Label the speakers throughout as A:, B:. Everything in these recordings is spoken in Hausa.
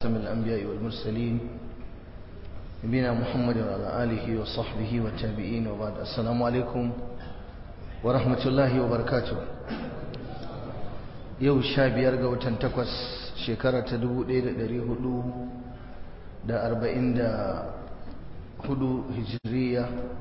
A: خاتم الأنبياء والمرسلين نبينا محمد وعلى آله وصحبه والتابعين وبعد السلام عليكم ورحمة الله وبركاته yau sha biyar ga watan takwas shekara ta dubu ɗaya da ɗari hudu da arba'in da hudu hijiriya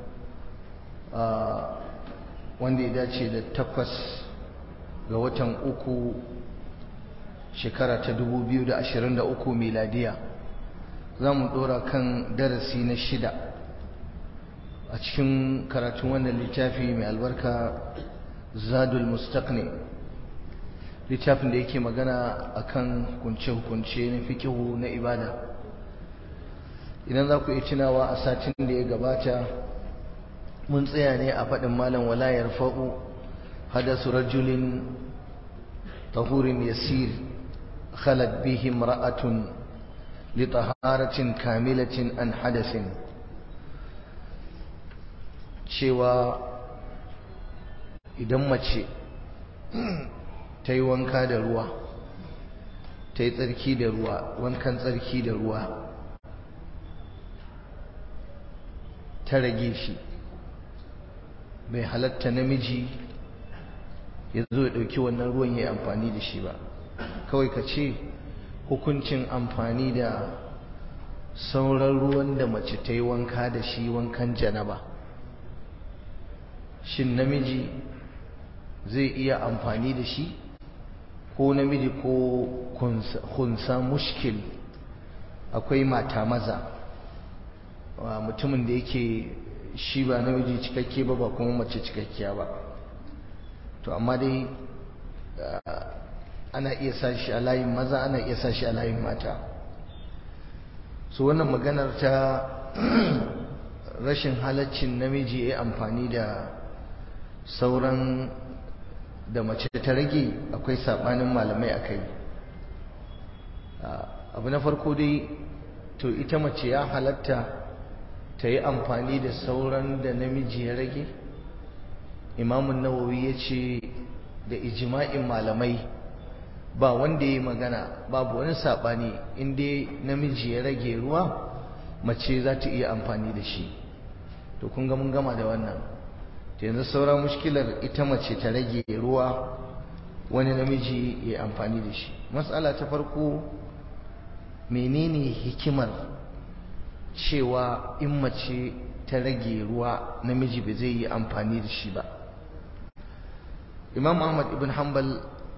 A: wanda ya dace da takwas ga watan uku shekara ta dubu biyu da ashirin da uku miladiya za mu ɗora kan darasi na shida a cikin karatun wannan littafi mai albarka zadul mustaqni littafin da yake magana akan hukunce-hukunce na fikihu na ibada idan za ku yi tunawa a satin da ya gabata mun tsaya ne a faɗin malam walayar fa'u hadasu rajulin tahurin yasir khalat bihi imra'atun li taharatin kamilatin an hadasin cewa idan mace ta yi wanka da ruwa ta yi tsarki da ruwa wankan tsarki da ruwa ta rage shi bai halatta namiji ya zo ya ɗauki wannan ruwan ya yi amfani da shi ba kawai ka ce hukuncin amfani da sauran ruwan da mace ta yi wanka da shi wankan janaba shin namiji zai iya amfani da shi ko namiji ko kunsa mushkil akwai mata maza mutumin da yake shi ba namiji cikakke ba ba kuma mace cikakkiya ba to amma dai ana iya sashi a layin maza ana iya sashi a layin mata so wannan maganar ta rashin halaccin namiji ya amfani da sauran da mace ta rage akwai sabanin malamai a kai abu na farko dai to ita mace ya halatta ta yi amfani da sauran da namiji ya rage imamun nawawi ya ce da ijima'in malamai ba wanda ya yi magana babu wani saɓani inda namiji ya rage ruwa mace za ta iya amfani da shi to kun ga mun gama da wannan yanzu sauran mushkilar ita mace ta rage ruwa wani namiji ya amfani da shi matsala ta farko menene hikimar cewa in mace ta rage ruwa namiji ba zai yi amfani da shi ba imam ahmad ibn hanbal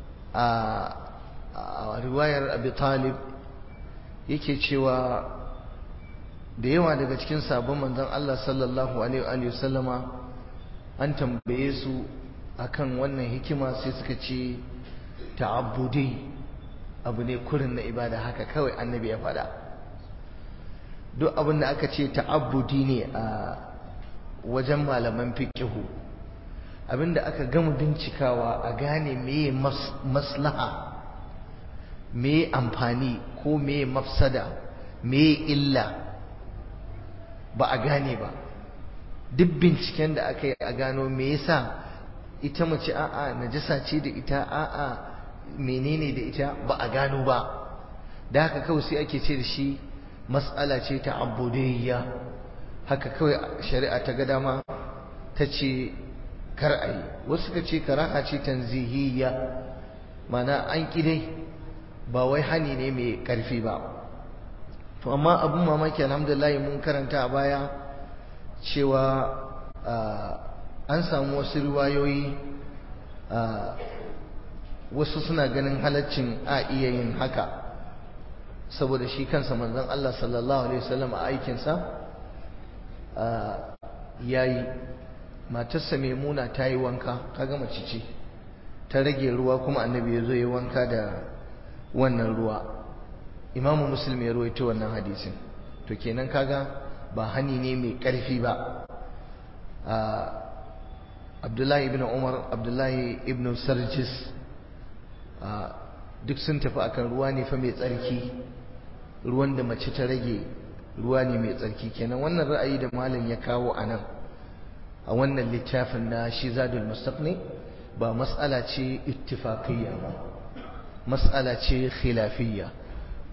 A: a riwayar abi talib yake cewa da yawa daga cikin sabon manzon Allah sallallahu alaihi wa sallama an tambaye su akan wannan hikima sai suka ce ta'abbudi abu ne kurin na ibada haka kawai annabi ya faɗa duk abin da aka ce ta'abbudi ne a wajen malaman fiqihu abinda aka gama bincikawa a gane meye maslaha meye amfani ko meye mafsada meye illa ba a gane ba duk binciken da aka yi a gano me yasa ita mace a'a najasa ce da ita a'a menene da ita ba a gano ba da haka kawai sai ake ce da shi mas'ala ce ta abudiyya haka kawai shari'a ta ga dama ta ce kar a yi wasu ka ce karaha ce tanzihiyya mana an dai ba wai hani ne mai karfi ba to amma abin mamaki alhamdulillah mun karanta a baya cewa an samu wasu riwayoyi wasu suna ganin halaccin a iya yin haka saboda shi kansa manzon Allah sallallahu alaihi wasallam a aikinsa yayi matarsa maimuna ta yi wanka kaga mace ce ta rage ruwa kuma annabi ya zo ya wanka da wannan ruwa imamu muslim ya ruwaito wannan hadisin to kenan kaga ba hani ne mai ƙarfi ba abdullahi ibn umar abdullahi ibn sarjis duk sun tafi akan ruwa ne fa mai tsarki ruwan da mace ta rage ruwa ne mai tsarki kenan wannan ra'ayi da malam ya kawo a nan a wannan littafin na shizadul mustaqni ba mas'ala ce ittifaqiyya ba mas'ala ce khilafiyya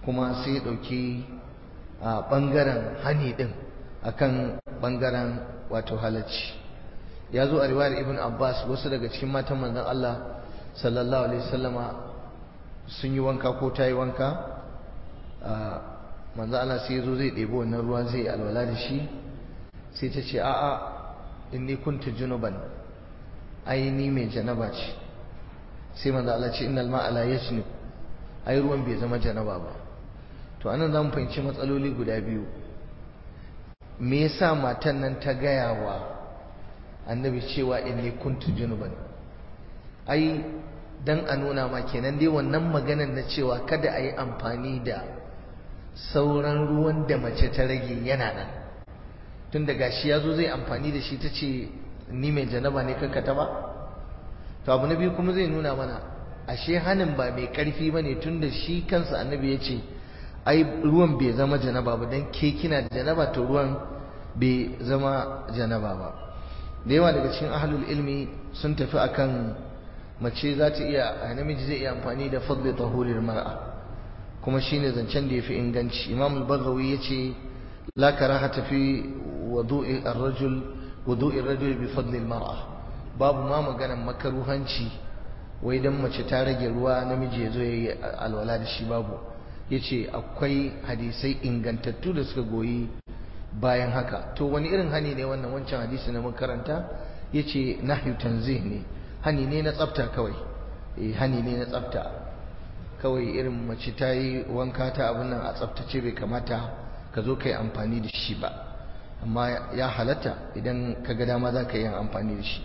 A: kuma sai ya ɗauki a ɓangaren hani ɗin akan ɓangaren wato halacci ya zo a riwayar ibn abbas wasu daga cikin matan manzon allah sallallahu alaihi wasallama sun yi wanka ko ta yi wanka manzon allah sai ya zo zai ɗebi wannan ruwa zai alwala da shi sai ta ce a'a inni kuntu junuban ai ni mai janaba ce sai manzo Allah ce innal ma'a la yasnub ai ruwan bai zama janaba ba to anan zamu fahimci matsaloli guda biyu me yasa matan nan ta gaya wa annabi cewa inni kuntu junuban ai dan a nuna ma kenan dai wannan maganar na cewa kada a yi amfani da sauran ruwan da mace ta rage yana nan tun da gashi ya zo zai amfani da shi ta ce ni mai janaba ne kankata ba to abu na biyu kuma zai nuna mana ashe hanin ba mai karfi ba ne tun da shi kansa annabi ya ce ai ruwan bai zama janaba ba don ke kina da janaba to ruwan bai zama janaba ba da yawa daga cikin ahlul ilmi sun tafi akan mace za ta iya namiji zai iya amfani da fadli tahuril mar'a kuma shine zancen da yafi inganci imam al-baghawi yace la karahata fi wudu'i ar-rajul wudu'i ar-rajul bi fadli al-mar'a babu ma maganan makaruhanci wai dan mace ta rage ruwa namiji ya zo yayi alwala da shi babu yace akwai hadisai ingantattu da suka goyi bayan haka to wani irin hani ne wannan wancan hadisi na makaranta yace nahyu tanzih ne hani ne na tsafta kawai eh hani ne na tsafta kawai irin mace ta yi wanka ta abin nan a tsaftace bai kamata ka zo ka yi amfani da shi ba amma ya halatta idan ka ga dama za ka yi amfani da shi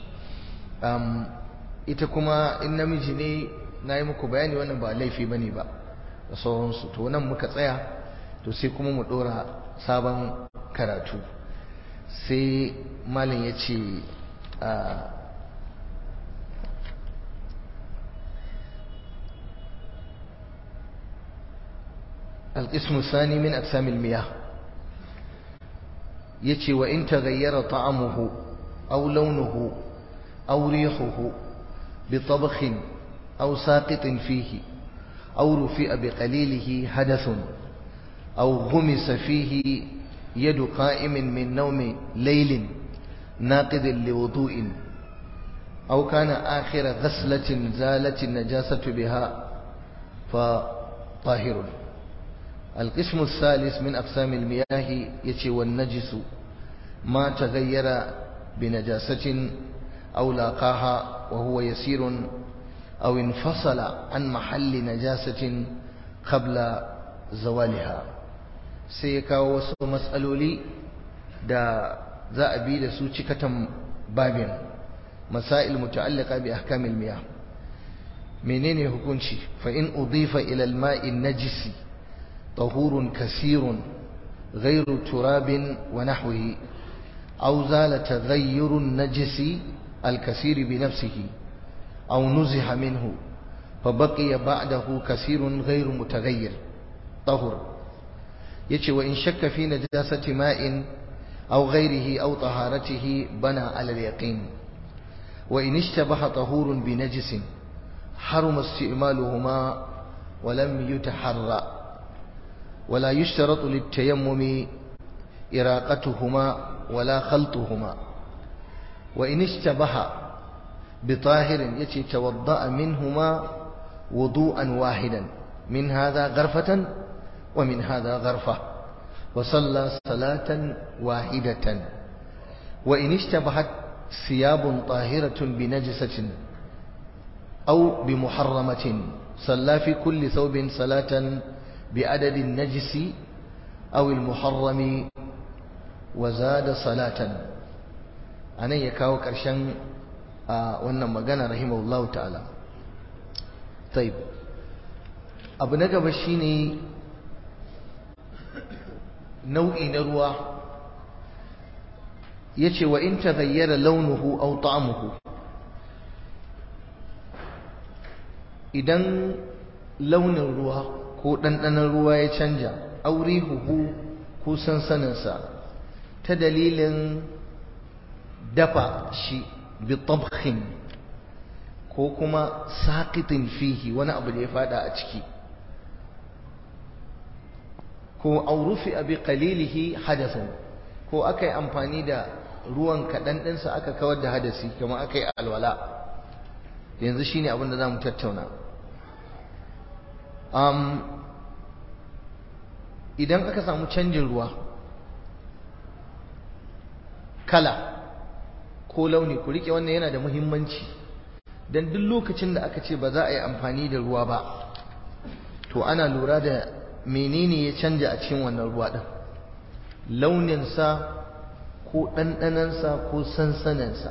A: ita kuma in namiji ne na yi muku bayani wannan ba laifi ba ne ba da sauransu to nan muka tsaya to sai kuma mu ɗora sabon karatu sai malin ya ce القسم الثاني من أقسام المياه يتي وإن تغير طعمه أو لونه أو ريحه بطبخ أو ساقط فيه أو رفئ بقليله حدث أو غمس فيه يد قائم من نوم ليل ناقض لوضوء أو كان آخر غسلة زالت النجاسة بها فطاهر القسم الثالث من أقسام المياه يتي والنجس ما تغير بنجاسة أو لاقاها وهو يسير أو انفصل عن محل نجاسة قبل زوالها سيكا وسو مسألولي دا za a bi da su cikatan babin masail muta'allaka bi ahkamil miyah menene hukunci fa in udifa ila al-ma'i najisi طهور كثير غير تراب ونحوه أو زال تغير النجس الكثير بنفسه أو نزح منه فبقي بعده كثير غير متغير طهر يتي وإن شك في نجاسة ماء أو غيره أو طهارته بنى على اليقين وإن اشتبه طهور بنجس حرم استعمالهما ولم يتحرى ولا يشترط للتيمم إراقتهما ولا خلطهما وإن اشتبه بطاهر يتي توضأ منهما وضوءا واحدا من هذا غرفة ومن هذا غرفة وصلى صلاة واحدة وإن اشتبهت ثياب طاهرة بنجسة أو بمحرمة صلى في كل ثوب صلاة بعدد النجس أو المحرم وزاد صلاة أنا يكاو كرشان وانا مغانا رحمه الله تعالى طيب abu na gaba shine nau'i na ruwa yace wa in taghayyara launuhu aw ta'amuhu idan launin ruwa ko ɗanɗanon ruwa ya canja auri huhu ko sansaninsa ta dalilin dafa shi bi tabkhin ko kuma saqitin fihi wani abu da ya fada a ciki ko aurufi abi qalilihi hadathun ko aka yi amfani da ruwan kaɗan ɗinsa aka kawar da hadasi kamar aka yi alwala yanzu shine abin da za mu tattauna idan aka samu canjin ruwa kala ko launi ku rike wannan yana da muhimmanci don duk lokacin da aka ce ba za a yi amfani da ruwa ba to ana lura da menene ya canja a cikin wannan ruwa ɗin launinsa ko ɗanɗanansa ko sansaninsa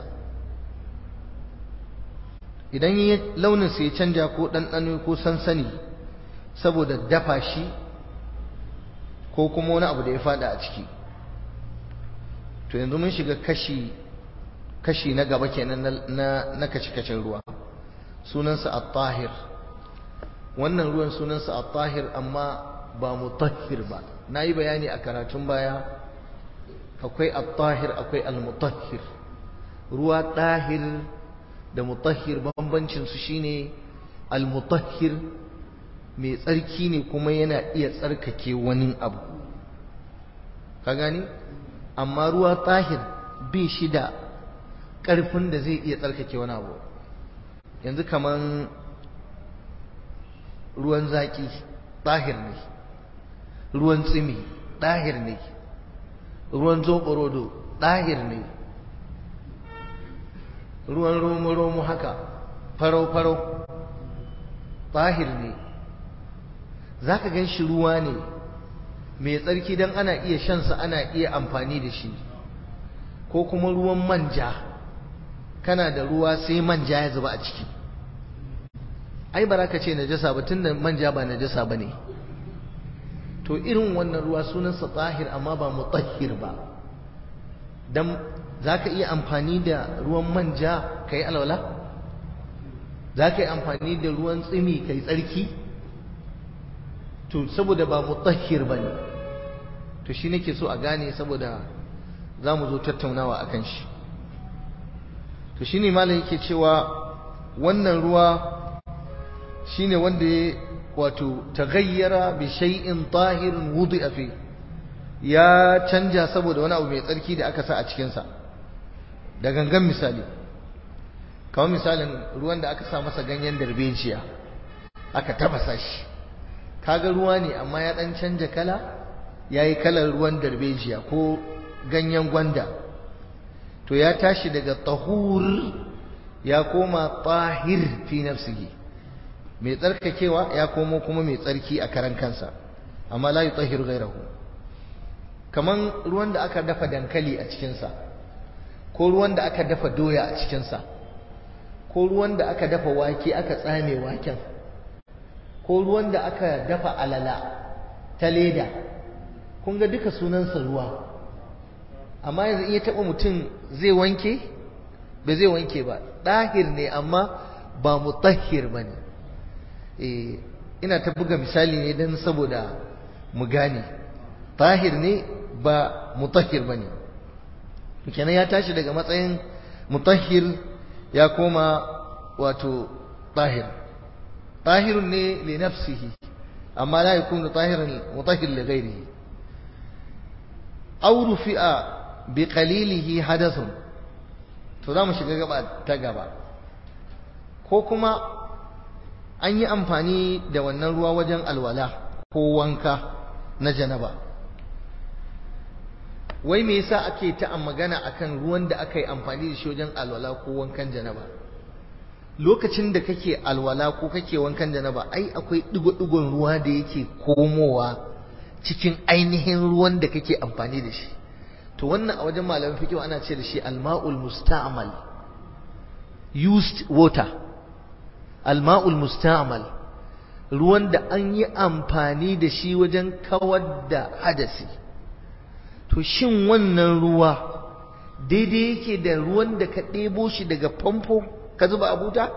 A: idan launinsa ya canja ko ɗanɗano ko sansani saboda dafa shi ko kuma wani abu da ya fada a ciki to yanzu mun shiga kashi kashi na gaba kenan na na kashi-kashin ruwa sunansa at-tahir wannan ruwan sunansa at-tahir amma ba mutahhir ba nayi bayani a karatun baya akwai at-tahir akwai al-mutahhir ruwa tahir da mutahhir bambancin su shine al-mutahhir mai tsarki ne kuma yana iya tsarkake wani abu ka gani amma ruwa tahir bai shi da ƙarfin da zai iya tsarkake wani abu yanzu kaman ruwan zaƙi tahir ne ruwan tsimi tahir ne ruwan zoɓorodo tahir ne ruwan romo-romo haka farau-farau tahir ne za ka gan shi ruwa ne mai tsarki don ana iya shansa ana iya amfani da shi ko kuma ruwan manja kana da ruwa sai manja ya zuba a ciki ai ba ka ce najasa ba tun da manja ba najasa ba ne to irin wannan ruwa sunansa tsahir amma ba mutahhir ba don za ka iya amfani da ruwan manja ka yi alwala za ka yi amfani da ruwan tsimi ka yi tsarki to saboda ba mutahhir bane to shi nake so a gane saboda zamu zo tattaunawa akan shi to shine malam yake cewa wannan ruwa shine wanda ya wato taghayyara bi shay'in tahirin wudi'a fi ya canja saboda wani abu mai tsarki da aka sa a cikin sa da gangan misali kamar misalin ruwan da aka sa masa ganyen darbejiya aka tafasa shi kaga ruwa ne amma ya dan canja kala yayi kalar ruwan darbejiya ko ganyen gwanda to ya tashi daga tahur ya koma tahir fi nafsihi mai tsarkakewa ya komo kuma mai tsarki a karan kansa amma la yutahhiru ghayrahu kaman ruwan da aka dafa dankali a cikin sa ko ruwan da aka dafa doya a cikin sa ko ruwan da aka dafa wake aka tsame waken ko ruwan da aka dafa alala ta leda kun ga duka sunansa ruwa amma yanzu in ya taɓa mutum zai wanke ba zai wanke ba ɗahir ne amma ba mutahhir ba ne ina ta buga misali ne don saboda mu gane tahir ne ba mutahhir ba ne kenan ya tashi daga matsayin mutahhir ya koma wato tahir طاهر لنفسه أما لا يكون طاهرا مطهر لغيره أو رفع بقليله حدث تدام shiga gaba ta gaba ko kuma an yi amfani da wannan ruwa wajen alwala ko wanka na janaba wai me yasa ake ta magana akan ruwan da aka yi amfani da shi wajen alwala ko wankan janaba lokacin da kake alwala ko kake wankan janaba ai akwai digo-digon ruwa da yake komowa cikin ainihin ruwan da kake amfani da shi to wannan a wajen malamin fiqh ana ce da shi alma'ul musta'mal used water alma'ul musta'mal ruwan da an yi amfani da shi wajen kawar da hadasi to shin wannan ruwa daidai yake da ruwan da ka ɗebo shi daga famfo ka zuba a buta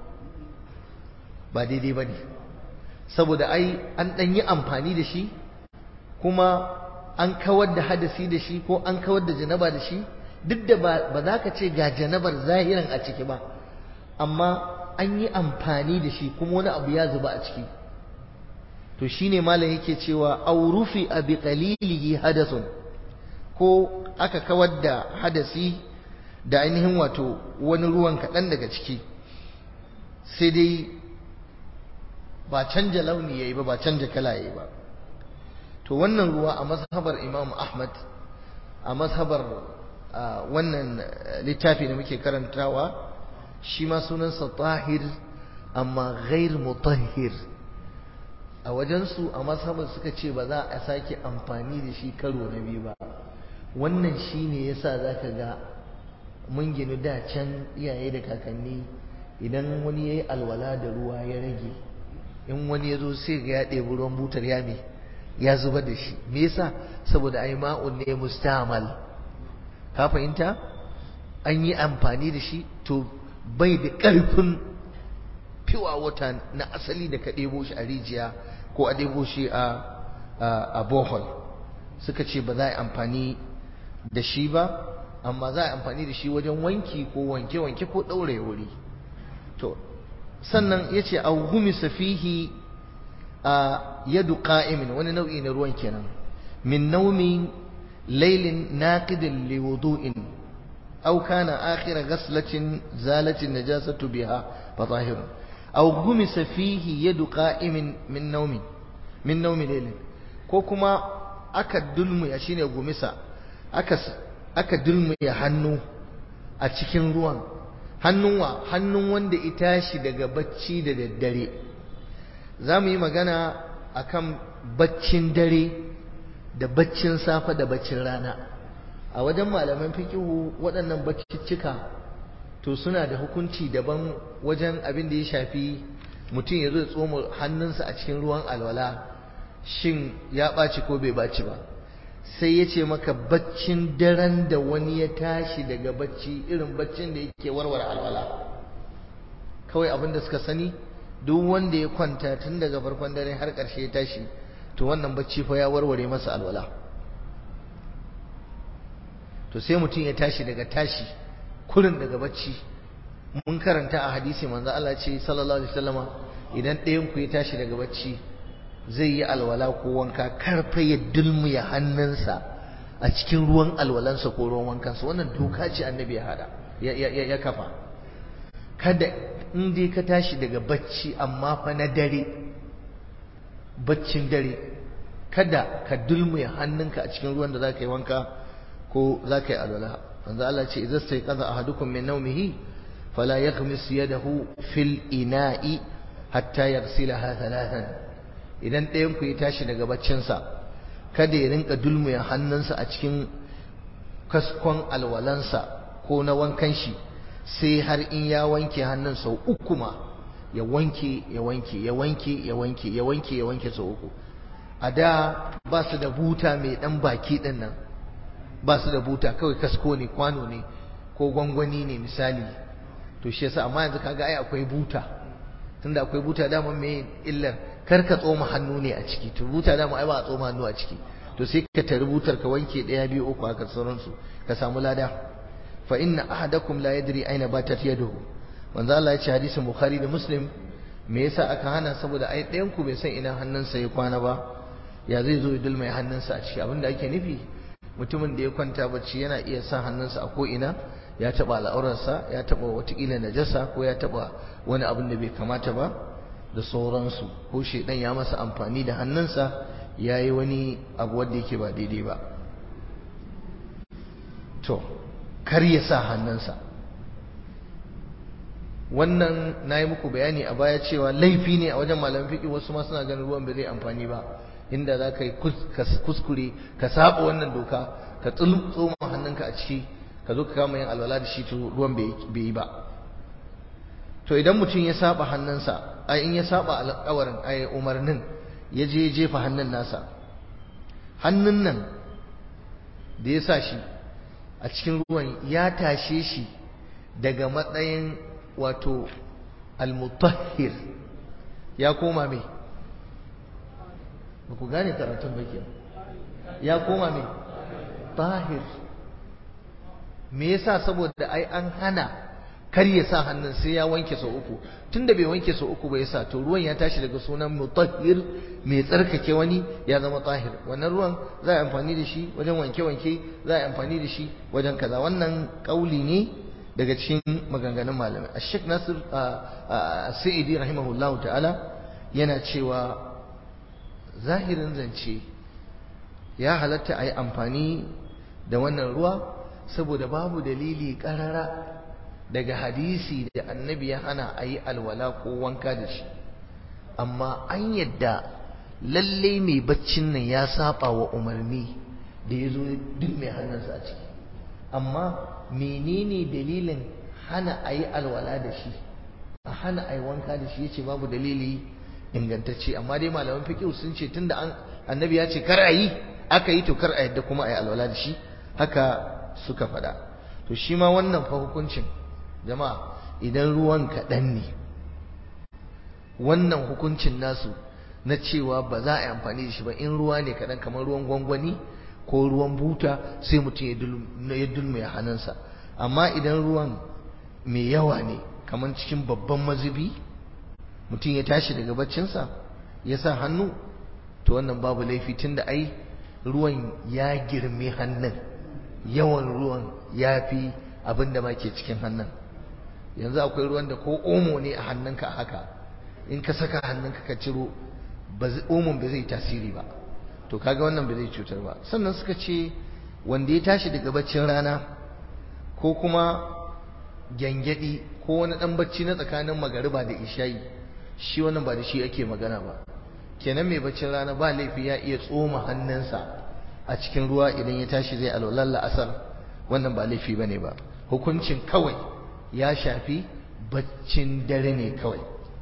A: ba daidai ba ne saboda ai an ɗan yi amfani da shi kuma an kawar da hadasi da shi ko an kawar da janaba da shi duk da ba za ka ce ga janabar zahiran a ciki ba amma an yi amfani da shi kuma wani abu ya zuba a ciki to to shine malam yake cewa aurufi abi qalilihi hadathun ko aka kawar da hadasi da ainihin wato wani ruwan kaɗan daga ciki sai dai ba canja launi yayi ba ba canja kala yayi ba to wannan ruwa a mazhabar Imam Ahmad a mazhabar wannan littafi da muke karantawa shi ma sunansa tahir amma ghair mutahhir a wajensu a mazhabar suka ce ba za a sake amfani da shi karo na biyu ba wannan shine yasa zaka ga mun ginu da can iyaye da kakanni idan wani yayi alwala da ruwa ya rage in wani ya zo sai ga ya ɗebi ruwan butar ya me ya zubar da shi me yasa saboda ai ma'un ne mustamal ka fahimta an yi amfani da shi to bai da ƙarfin fiwa wata na asali da ka ɗebo shi a rijiya ko a ɗebo shi a bohol suka ce ba za a yi amfani da shi ba amma za a yi amfani da shi wajen wanki ko wanke-wanke ko ɗaure wuri to sannan ya ce a humisa fihi a yadu ƙa'imin wani nau'i na ruwan kenan min naumin lailin naqidin liwudu'in aw kana akhira ghaslatin zalatin najasatu biha fa zahirun aw gumisa fihi yadu qa'imin min naumin min naumin lailin ko kuma aka dulmuya shine gumisa aka aka dulmuya hannu a cikin ruwan hannun wa hannun wanda ya tashi daga bacci da daddare za mu yi magana akan baccin dare da baccin safe da baccin rana a wajen malaman fikihu waɗannan baccicika to suna da hukunci daban wajen abin da ya shafi mutum ya zo ya tsoma hannunsa a cikin ruwan alwala shin ya ɓaci ko bai ɓaci ba sai ya ce maka baccin daren da wani ya tashi daga bacci irin baccin da yake warware alwala kawai abin da suka sani duk wanda ya kwanta tun daga farkon dare har ƙarshe ya tashi to wannan bacci fa ya warware masa alwala to sai mutum ya tashi daga tashi kurin daga bacci mun karanta a hadisi manzo Allah ce sallallahu alaihi wasallama idan ɗayan ku ya tashi daga bacci zai yi alwala ko wanka karfa ya dulmuya hannunsa a cikin ruwan alwalansa ko ruwan wankansa wannan doka ce annabi ya hada ya kafa kada in dai ka tashi daga bacci amma fa na dare baccin dare kada ka dulmuya hannunka a cikin ruwan da za ka yi wanka ko za ka yi alwala manzo Allah ce idza stayqadha ahadukum min nawmihi fala yaghmis yadahu fil ina'i hatta yaghsilaha thalathan idan ɗayan ku ya tashi daga baccinsa kada ya rinka dulmuya hannunsa a cikin kaskon alwalansa ko na wankan shi sai har in ya wanke hannun sau uku ma ya wanke ya wanke ya wanke ya wanke ya wanke ya wanke sau uku a da ba su da buta mai dan baki din nan ba su da buta kawai kasko ne kwano ne ko gwangwani ne misali to shi yasa amma yanzu kaga ai akwai buta tunda akwai buta dama me illar kar ka tsoma hannu ne a ciki to buta dama ai ba a tsoma hannu a ciki to sai ka tari butar ka wanke daya biyu uku haka sauransu ka samu lada fa inna ahadakum la yadri aina batat yaduhu manzo Allah ya ce hadisin bukhari da muslim me yasa aka hana saboda ai ɗayan ku bai san ina hannunsa ya kwana ba ya zai zo ya dulmai hannunsa a ciki abinda ake nufi mutumin da ya kwanta bacci yana iya sa hannunsa a ko ina ya taba al'aurarsa ya taba watakila najasa ko ya taba wani abin da bai kamata ba da sauransu ko shedan ya masa amfani da hannunsa ya yi wani abu wanda yake ba daidai ba to kar ya sa hannunsa wannan na yi muku bayani a baya cewa laifi ne a wajen malamin fiƙi wasu ma suna ganin ruwan bai zai amfani ba inda za ka yi kuskure ka saba wannan doka ka tsoma hannunka a ciki ka zo ka kama yin alwala da shi to ruwan bai yi ba to idan mutum ya saba hannunsa ai in ya saba alƙawarin ai umarnin ya je jefa hannun nasa hannun nan da ya sa shi a cikin ruwan ya tashe shi daga matsayin wato almutahhir ya koma mai ba ku gane karatun baki ya koma mai tahir me yasa saboda ai an hana kar ya sa hannun sai ya wanke sau uku tunda bai wanke sau uku ba ya sa to ruwan ya tashi daga sunan mutahhir mai tsarkake wani ya zama tahir wannan ruwan za a amfani da shi wajen wanke-wanke za a amfani da shi wajen kaza wannan kauli ne daga cikin maganganun malamai a shek nasir sa'idi rahimahullahu ta'ala yana cewa zahirin zance ya halatta a yi amfani da wannan ruwa saboda babu dalili karara daga hadisi da annabi ya hana a yi alwala ko wanka da shi amma an yadda lalle mai baccin nan ya saba wa umarni da ya zo duk mai hannunsa a ciki amma menene dalilin hana a yi alwala da shi a hana a yi wanka da shi ya ce babu dalili ingantacce amma dai malaman fiƙi sun ce tunda annabi ya ce kar a yi aka yi to kar a yadda kuma a yi alwala da shi haka suka faɗa to shi ma wannan fa hukuncin jama'a idan ruwan kaɗan ne wannan hukuncin nasu na cewa ba za a yi amfani da shi ba in ruwa ne kaɗan kamar ruwan gwangwani ko ruwan buta sai mutum ya dulme ya hannunsa amma idan ruwan mai yawa ne kamar cikin babban mazubi mutum ya tashi daga baccinsa ya sa hannu to wannan babu laifi tunda ai ruwan ya girme hannun yawan ruwan ya fi abin da ma ke cikin hannun yanzu akwai ruwan da ko omo ne a hannunka haka in ka saka hannunka ka ciro omon ba zai tasiri ba to kaga wannan ba zai cutar ba sannan suka ce wanda ya tashi daga baccin rana ko kuma gyangyaɗi ko wani ɗan bacci na tsakanin magariba da ishayi shi wannan ba da shi ake magana ba kenan mai baccin rana ba laifi ya iya tsoma hannunsa a cikin ruwa idan ya tashi zai alwalar la'asar wannan ba laifi bane ba hukuncin kawai ya shafi baccin dare ne kawai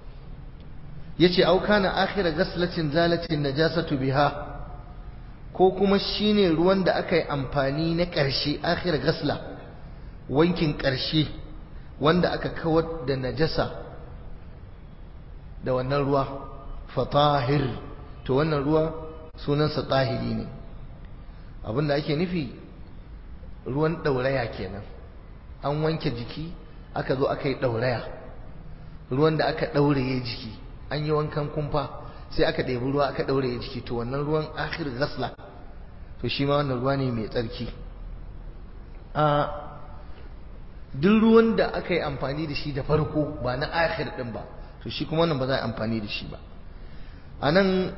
A: yace au kana akhira ghaslatin zalatin najasatu biha ko kuma shine ruwan da aka yi amfani na ƙarshe akhira gasla wankin ƙarshe wanda aka kawar da najasa da wannan ruwa fatahir to wannan ruwa sunansa tahiri ne abinda ake nufi ruwan ɗauraya kenan an wanke jiki aka zo aka yi ɗauraya ruwan da aka ɗauraye jiki an yi wankan kumfa sai aka ɗebi ruwa aka ɗauraye jiki to wannan ruwan akhir gasla to shi ma wannan ruwa ne mai tsarki a duk ruwan da aka yi amfani da shi da farko ba na akhir ɗin ba to shi kuma wannan ba za a amfani da shi ba a nan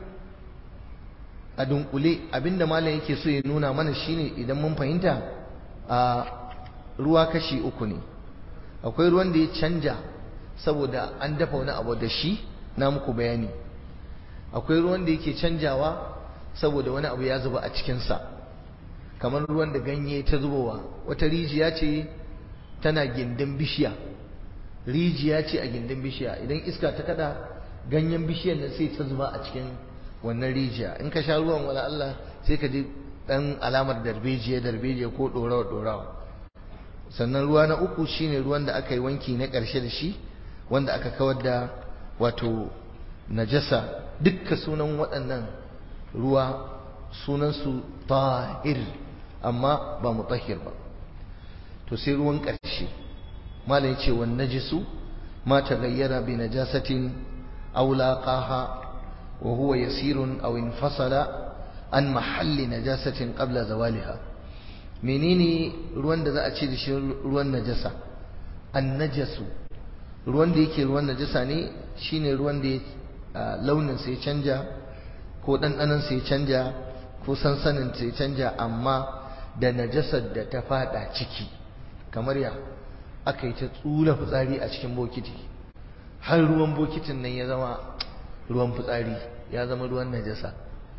A: a dunkule abinda malam yake so ya nuna mana shine idan mun fahimta a ruwa kashi uku ne akwai ruwan da ya canja saboda an dafa wani abu da shi na muku bayani akwai ruwan da yake canjawa saboda wani abu ya zuba a cikinsa kamar ruwan da ganye ta zubowa wata rijiya ce tana gindin bishiya rijiya ce a gindin bishiya idan iska ta kada ganyen bishiyar nan sai ta zuba a cikin wannan rijiya in ka sha ruwan wala Allah sai ka ji dan alamar darbejiya darbejiya ko dorawa dorawa sannan ruwa na uku shine ruwan da aka yi wanki na ƙarshe da shi wanda aka kawar da wato najasa dukkan sunan waɗannan ruwa sunansu tahir amma ba mutahhir ba to sai ruwan ƙarshe malam yace wan najisu ma taghayyara bi najasatin aw laqaha wa huwa yasirun aw infasala an mahalli najasatin qabla zawaliha menene ruwan da za a ce da shi ruwan najasa an najasu ruwan da yake ruwan najasa ne shine ruwan da launin sai canja ko ɗanɗanon sai canja ko sansanin sai canja amma da najasar da ta fada ciki kamar ya aka yi ta tsula fitsari a cikin bokiti har ruwan bokitin nan ya zama ruwan fitsari ya zama ruwan najasa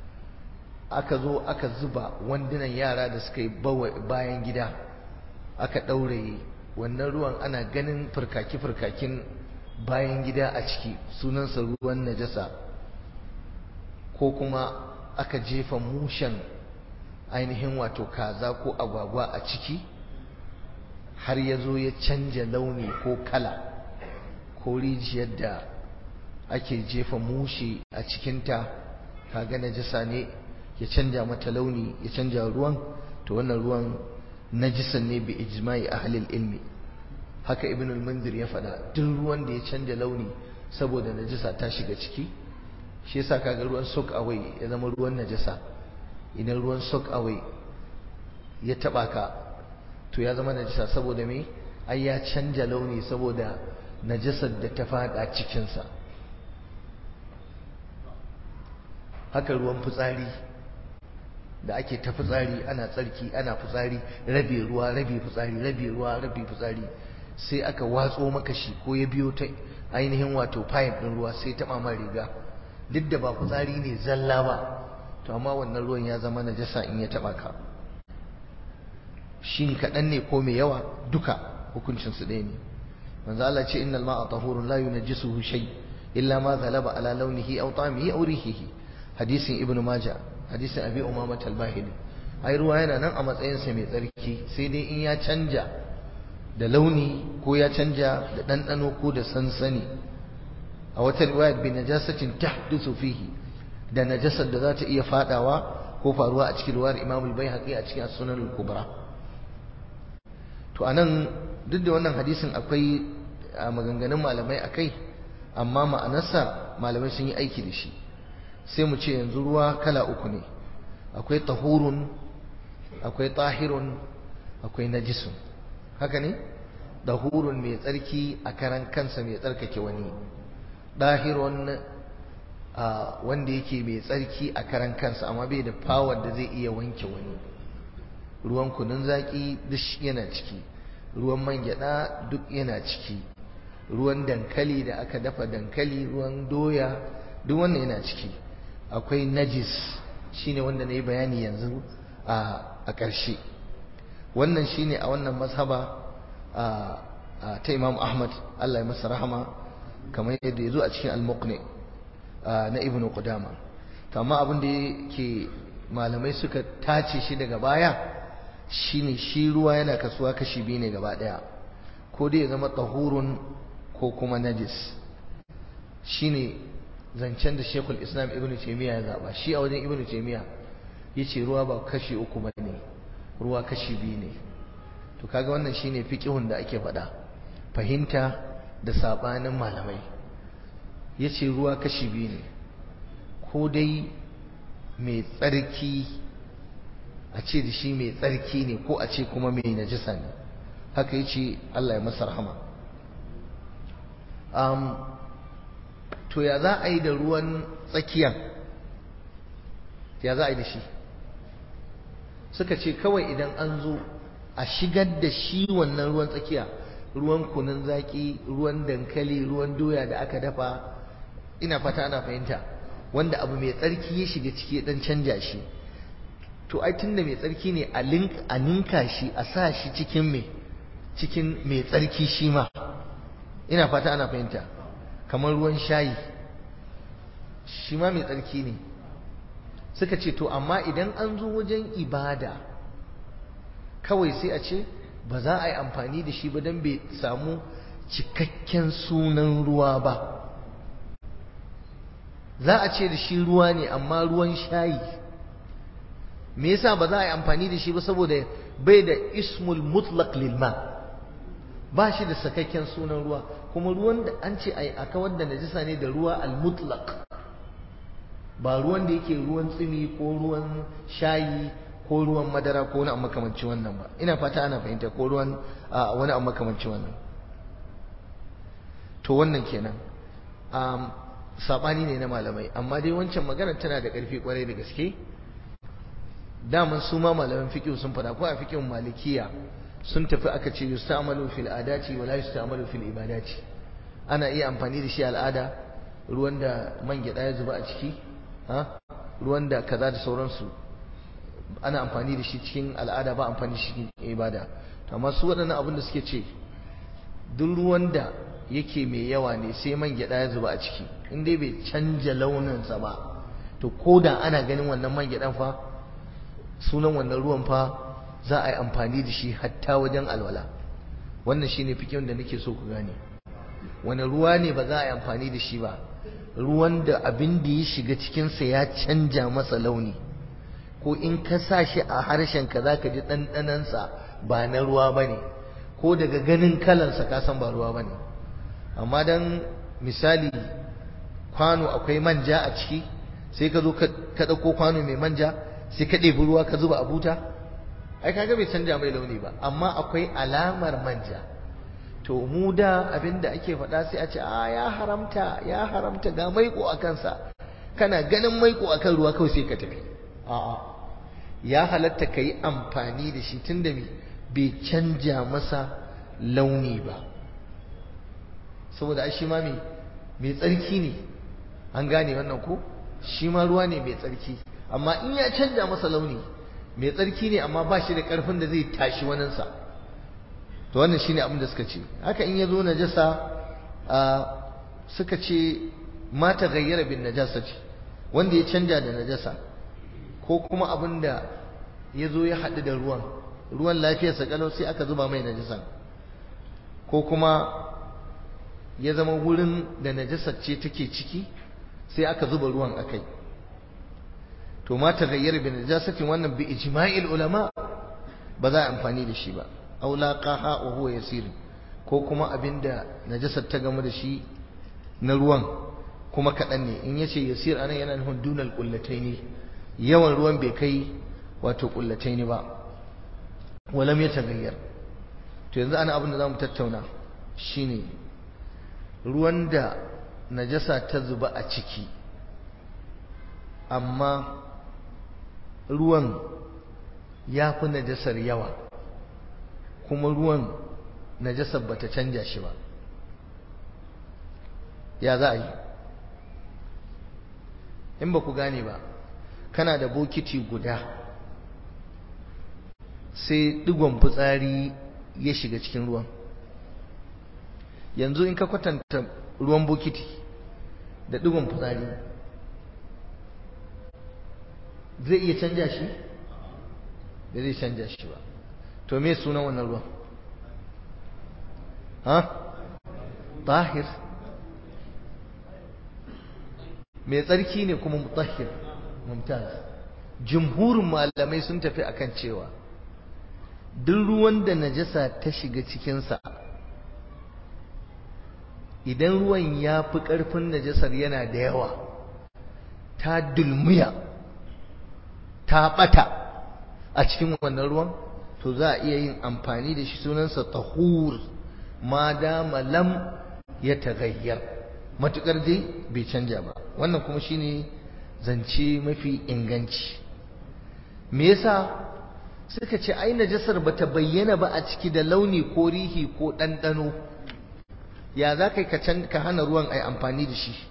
A: aka zo aka zuba wandunan yara da suka yi bayan gida aka ɗauraye wannan ruwan ana ganin furkaki-furkakin bayan gida a ciki sunansa ruwan najasa ko kuma aka jefa mushen ainihin wato kaza ko agwagwa a ciki har ya zo ya canja launi ko kala ko rijiyar da ake jefa mushe a cikinta kaga najasa ne ya canja mata launi ya canja ruwan to wannan ruwan najisan ne bi ijma'i ahlil ilmi haka ibn al-mundir ya faɗa duk ruwan da ya canja launi saboda najasa ta shiga ciki shi yasa kaga ruwan soak away ya zama ruwan najasa idan ruwan soak away ya taba ka to ya zama najasa saboda me ai ya canja launi saboda najasar da ta fada cikinsa haka ruwan fitsari da ake ta fitsari ana tsarki ana fitsari rabe ruwa rabe fitsari rabe ruwa rabe fitsari sai aka watso maka shi ko ya biyo ta ainihin wato pipe din ruwa sai ta mama riga duk da ba fitsari ne zalla ba to amma wannan ruwan ya zama najasa in ya taba ka shin kaɗan ne ko mai yawa duka hukuncin su ɗaya ne manzo Allah ce innal ma'a tahurun la yunajjisuhu shay illa ma ghalaba ala launihi aw ta'amihi aw rihihi hadisin ibnu majah hadisin abi umama al-bahili ai ruwa yana nan a matsayin sa mai tsarki sai dai in ya canja da launi ko ya canja da ɗanɗano ko da sansani a wata riwayat bi najasatin tahduthu fihi da najasar da za ta iya fadawa ko faruwa a cikin ruwar Imam al-Baihaqi a cikin Sunan al-Kubra to anan duk da wannan hadisin akwai maganganun malamai akai amma ma'anarsa malamai sun yi aiki da shi sai mu ce yanzu ruwa kala uku ne akwai tahurun akwai tahirun akwai najisun haka ne tahurun mai tsarki a karan kansa mai tsarkake wani dahirun wanda yake mai tsarki a karan kansa amma bai da power da zai iya wanke wani ruwan kunun zaki duk yana ciki ruwan man gyada duk yana ciki ruwan dankali da aka dafa dankali ruwan doya duk wannan yana ciki akwai najis shine wanda na yi bayani yanzu a ƙarshe wannan shine a wannan mazhaba ta imam ahmad allah ya masa rahama kamar yadda ya zo a cikin al-muqni na ibnu qudama to amma abin da yake malamai suka tace shi daga baya shine shi ruwa yana kasuwa kashi biyu ne gaba daya ko dai ya zama tahurun ko kuma najis shine zancen da Sheikhul Islam Ibn Taymiyyah ya zaba shi a wajen Ibn Taymiyyah yace ruwa ba kashi uku bane ruwa kashi biyu ne to kaga wannan shine fiqihun da ake faɗa fahimta da sabanin malamai yace ruwa kashi biyu ne ko dai mai tsarki a ce da shi mai tsarki ne ko a ce kuma mai najisa ne haka yace Allah ya masa rahama um, to ya za a yi da ruwan tsakiyan ya za a yi da shi suka ce kawai idan an zo a shigar da shi wannan ruwan tsakiya ruwan kunun zaki ruwan dankali ruwan doya da aka dafa ina fata ana fahimta wanda abu mai tsarki ya shiga ciki dan canja shi to ai tunda mai tsarki ne a ninka shi a sa shi cikin mai cikin mai tsarki shi ma ina fata ana fahimta kamar ruwan shayi shi ma mai tsarki ne suka ce to amma idan an zo wajen ibada kawai sai a ce ba za a yi amfani da shi ba don bai samu cikakken sunan ruwa ba za a ce da shi ruwa ne amma ruwan shayi me yasa ba za a yi amfani da shi ba saboda bai da ismul mutlaq lil ma ba shi da sakakken sunan ruwa kuma ruwan da an ce ai aka wanda najisa ne da ruwa al mutlaq ba ruwan da yake ruwan tsimi ko ruwan shayi ko ruwan madara ko wani abu makamancin wannan ba ina fata ana fahimta ko ruwan wani abu makamancin wannan to wannan kenan sabani ne na malamai amma dai wancan magana tana da ƙarfi kwarai da gaske daman su ma malaman fiqh sun fada ko a fiqhin malikiya sun tafi aka ce yustamalu fil adati wa la yustamalu fil ibadati ana iya amfani da shi al'ada ruwan da man gyada ya zuba a ciki ha ruwan da kaza da sauransu ana amfani da shi cikin al'ada ba amfani da shi cikin ibada amma su waɗannan abin da suke ce duk ruwan da yake mai yawa ne sai man gyada ya zuba a ciki in dai bai canja launinsa ba to ko da ana ganin wannan man gyadan fa sunan wannan ruwan fa za a yi amfani da shi hatta wajen alwala wannan shine fikin da nake so ku gane wani ruwa ne ba za a yi amfani da shi ba ruwan da abin da ya shiga cikinsa ya canja masa launi ko in ka sa shi a harshen ka zaka ji ɗanɗanansa ba na ruwa ba ne ko daga ganin kalansa ka san ba ruwa bane amma dan misali kwano akwai manja a ciki sai ka zo ka ɗauko kwano mai manja sai ka ɗebi ruwa ka zuba a buta ai kaga bai canja mai launi ba amma akwai alamar manja to mu da abinda ake faɗa sai a ce a ya haramta ya haramta ga maiko a kansa kana ganin maiko a kan ruwa kawai sai ka tafi a'a ya halatta ka yi amfani da shi tunda bai canja masa launi ba saboda ai shi ma mai tsarki ne an gane wannan ko shi ma ruwa ne mai tsarki amma in ya canja masa launi mai tsarki ne amma ba shi da ƙarfin da zai tashi waninsa to wannan shine abin da suka ce haka in ya zo najasa suka ce ma ta gayyara bin najasa ce wanda ya canja da najasa ko kuma abin da ya zo ya haɗu da ruwan ruwan lafiyarsa kalau sai aka zuba mai najasa ko kuma ya zama wurin da najasar ce take ciki sai aka zuba ruwan akai to ma ta gayyara bin najasatin wannan bi ijma'il ulama ba za a amfani da shi ba aw laqaha wa huwa yasir ko kuma abinda najasar ta gamu da shi na ruwan kuma kaɗan ne in yace yasir anan yana nufin dunal qullataini yawan ruwan bai kai wato qullataini ba walam yataghayyar to yanzu ana abin da zamu tattauna shine ruwan da najasa ta zuba a ciki amma ruwan ya fi najasar yawa kuma ruwan najasar bata canja shi ba ya za a yi in ba ku gane ba kana da bokiti guda sai digon fitsari ya shiga cikin ruwan yanzu in ka kwatanta ruwan bokiti da digon fitsari zai iya canja shi da zai canja shi ba to me sunan wannan ruwan ha tahir mai tsarki ne kuma mutahhir mumtaz jumhurin malamai sun tafi akan cewa duk ruwan da najasa ta shiga cikinsa idan ruwan ya fi ƙarfin najasar yana da yawa ta dulmuya ta ɓata a cikin wannan ruwan to za a iya yin amfani da shi sunansa tahur ma dama lam ya tagayyar matukar dai bai canja ba wannan kuma shine zance mafi inganci me yasa suka ce ai najasar bata bayyana ba a ciki da launi ko rihi ko ɗanɗano ya za ka ka hana ruwan ai amfani da shi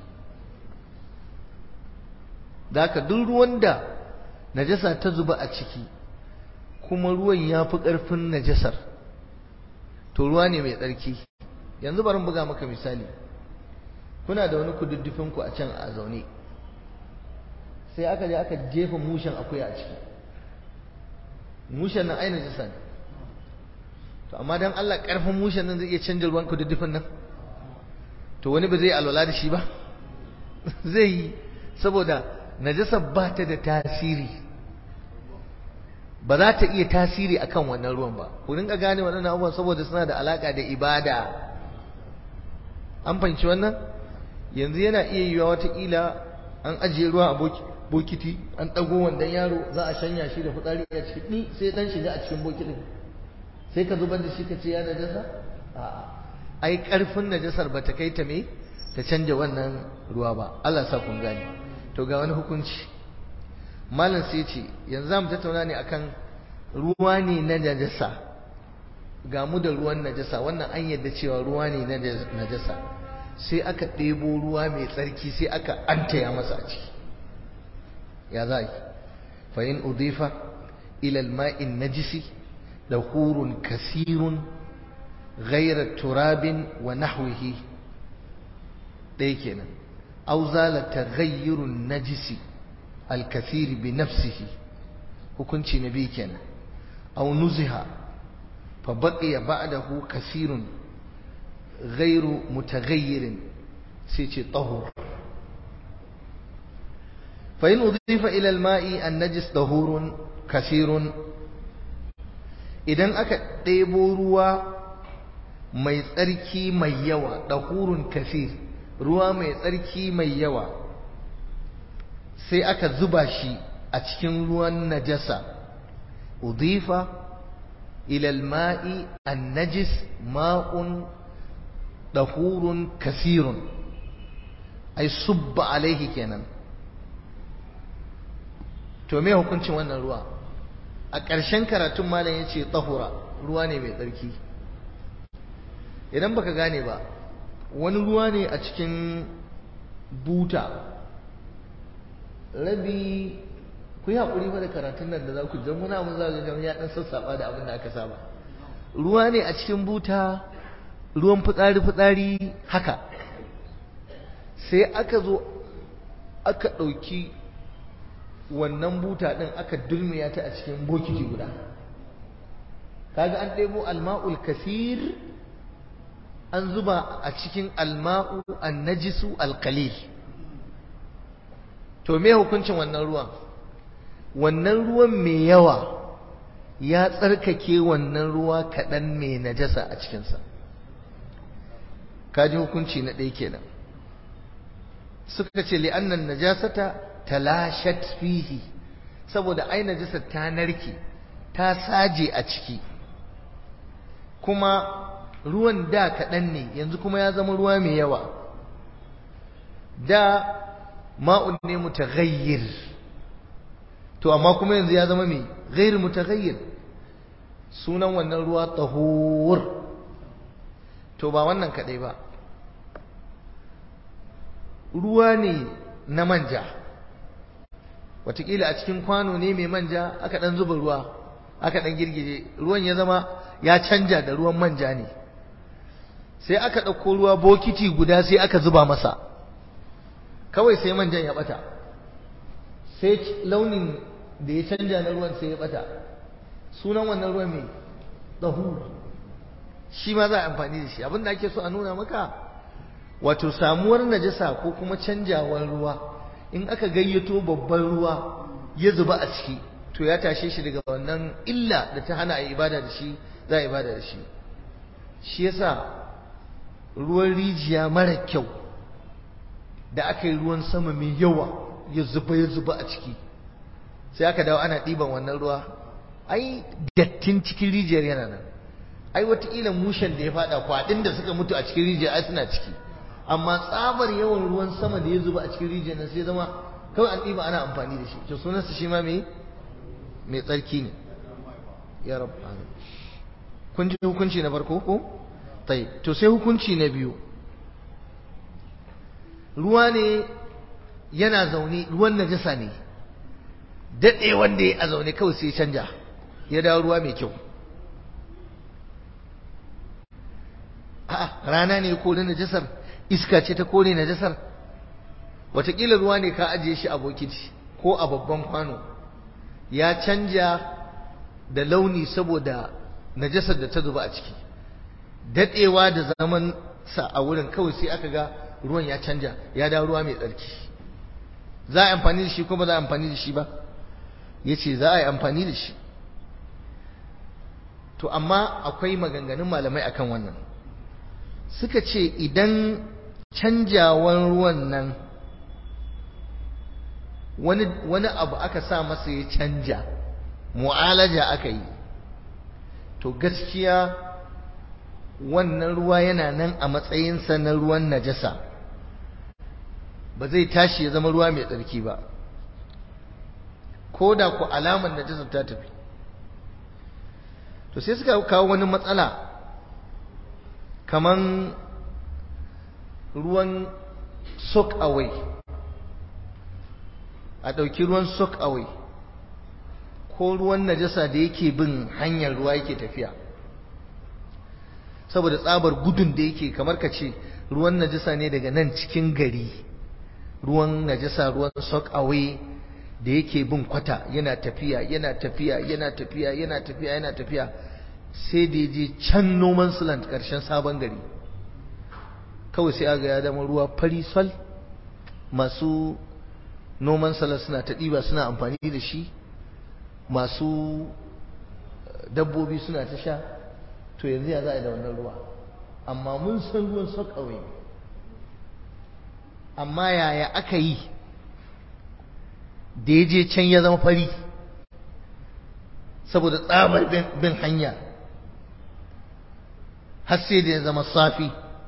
A: da ka duk ruwan da najasa ta zuba a ciki kuma ruwan ya fi ƙarfin najasar to ruwa ne mai tsarki yanzu bari buga maka misali kuna da wani kududdufin ku a can a zaune sai aka je aka jefa mushen akuya a ciki mushen nan ai najasa ne to amma dan Allah ƙarfin mushen nan zai iya canja ruwan kududdufin nan to wani ba zai alwala da shi ba zai yi saboda najasa ba ta da tasiri ba za ta iya tasiri akan wannan ruwan ba ku rinka gane waɗannan abubuwan saboda suna da alaka da ibada an fahimci wannan yanzu yana iya yiwa watakila an ajiye ruwa a bokiti an ɗago wandan yaro za a shanya shi da fitsari a ciki ni sai dan shiga a cikin bokitin sai ka zubar da shi ka ce ya najasa a'a ai ƙarfin najasar ba ta kai ta me ta canja wannan ruwa ba Allah sa kun gane to ga wani hukunci malam sai ce yanzu za mu tattauna ne akan ruwa ne na najasa ga mu da ruwan najasa wannan an yadda cewa ruwa ne na najasa sai aka ɗebo ruwa mai tsarki sai aka antaya masa a ciki ya za yi fa in udifa ila alma'in najisi dahurun kasirun ghayra turabin wa nahwihi ɗaya kenan aw zala taghayyurun najisi الكثير بنفسه hukunci na biyu kenan aw nuziha fa baqiya ba'dahu kathirun ghairu mutaghayyirin sai ce tahur fa in udifa ila al-ma'i an-najis tahurun kathirun idan aka ɗebo ruwa mai tsarki mai yawa dahurun kasir ruwa mai tsarki mai yawa sai aka zuba shi a cikin ruwan najasa udifa ila alma'i annajis ma'un dahurun kasirun ai subba alaihi kenan to me hukuncin wannan ruwa a ƙarshen karatun malam ya ce tsahura ruwa ne mai tsarki idan baka gane ba wani ruwa ne a cikin buta rabi ku yi haƙuri fa da karatun nan da za ku jan muna mun zaga jami'a ya ɗan sassaɓa da abin da aka saba ruwa ne a cikin buta ruwan fitsari-fitsari haka sai aka zo aka ɗauki wannan buta ɗin aka dulmiya ta a cikin bokiti guda kaga an ɗebo alma'ul kasir an zuba a cikin alma'u annajisu alkalil to me hukuncin wannan ruwan wannan ruwan mai yawa ya tsarkake wannan ruwa kaɗan mai najasa a cikinsa kaji hukunci na ɗaya kenan suka ce li'annan najasata talashat fihi saboda ai najasa ta narke ta saje a ciki kuma ruwan da kaɗan ne yanzu kuma ya zama ruwa mai yawa da ma'un ne mutaghayyir to amma kuma yanzu ya zama mai ghair mutaghayyir sunan wannan ruwa tahur to ba wannan kaɗai ba ruwa ne na manja watakila a cikin kwano ne mai manja aka ɗan zuba ruwa aka ɗan girgije ruwan ya zama ya canja da ruwan manja ne sai aka ɗauko ruwa bokiti guda sai aka zuba masa kawai sai manjan ya ɓata sai launin da ya canja na ruwan sai ya ɓata sunan wannan ruwan mai ɗahu shi ma za a amfani da shi abinda ake so a nuna maka wato samuwar najasa ko kuma canjawar ruwa in aka gayyato babban ruwa ya zuba a ciki to ya tashe shi daga wannan illa da ta hana a ibada da shi za a ibada da shi shi yasa ruwan rijiya mara kyau da aka yi ruwan sama mai yawa ya zuba ya zuba a ciki sai aka dawo ana ɗiban wannan ruwa ai dattin cikin rijiyar yana nan ai wataƙila mushen da ya faɗa kwaɗin da suka mutu a cikin rijiyar ai suna ciki amma tsabar yawan ruwan sama da ya zuba a cikin rijiyar nan sai zama kawai an ɗiba ana amfani da shi to sunansa shi ma mai mai tsarki ne ya rabu kun ji hukunci na farko ko tai to sai hukunci na biyu ruwa ne yana zaune ruwan najasa ne daɗe wanda ya a zaune kawai sai canja ya dawo ruwa mai kyau a'a rana ne ko na najasar iska ce ta kore najasar watakila ruwa ne ka ajiye shi a bokiti ko a babban kwano ya canja da launi saboda najasar da ta zuba a ciki dadewa da zaman sa a wurin kawai sai aka ga ruwan ya canja ya dawo ruwa mai tsarki za a yi amfani da shi ko ba za a yi amfani da shi ba ya ce za a yi amfani da shi to amma akwai maganganun malamai akan wannan suka ce idan canjawan ruwan nan wani, wani abu aka sa masa ya canja mu'alaja aka yi to gaskiya wannan ruwa yana nan a matsayinsa na ruwan najasa ba zai tashi ya zama ruwa mai tsarki ba ko da ku alamar najasa ta tafi to sai suka kawo wani matsala kaman ruwan soak away a ɗauki ruwan soak away ko ruwan najasa da yake bin hanyar ruwa yake tafiya saboda tsabar gudun da yake kamar ka ce ruwan najasa ne daga nan cikin gari ruwan najasa ruwan soak away da yake bin kwata yana tafiya yana tafiya yana tafiya yana tafiya yana tafiya sai da je can noman suland karshen sabon gari kawai sai aga ya zama ruwa fari sol masu noman salat suna ta ɗiba suna amfani da shi masu dabbobi suna ta sha to yanzu ya za a yi da wannan ruwa amma mun san ruwan sakawai amma yaya aka yi da ya je can ya zama fari saboda tsabar bin hanya har sai da ya zama safi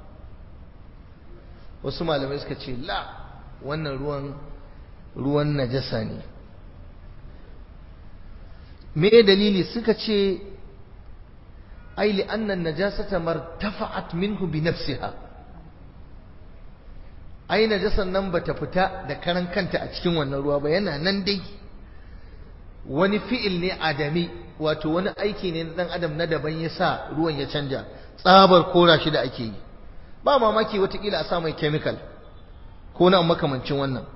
A: wasu malamai suka ce la wannan ruwan ruwan najasa ne me dalili suka ce ai li annan najasata martafa'at minhu bi nafsiha ai najasan nan bata fita da karan kanta a cikin wannan ruwa ba yana nan dai wani fi'il ne adami wato wani aiki ne na dan adam na daban ya sa ruwan ya canja tsabar kora shi da ake yi ba mamaki watakila a sa mai chemical ko na makamancin wannan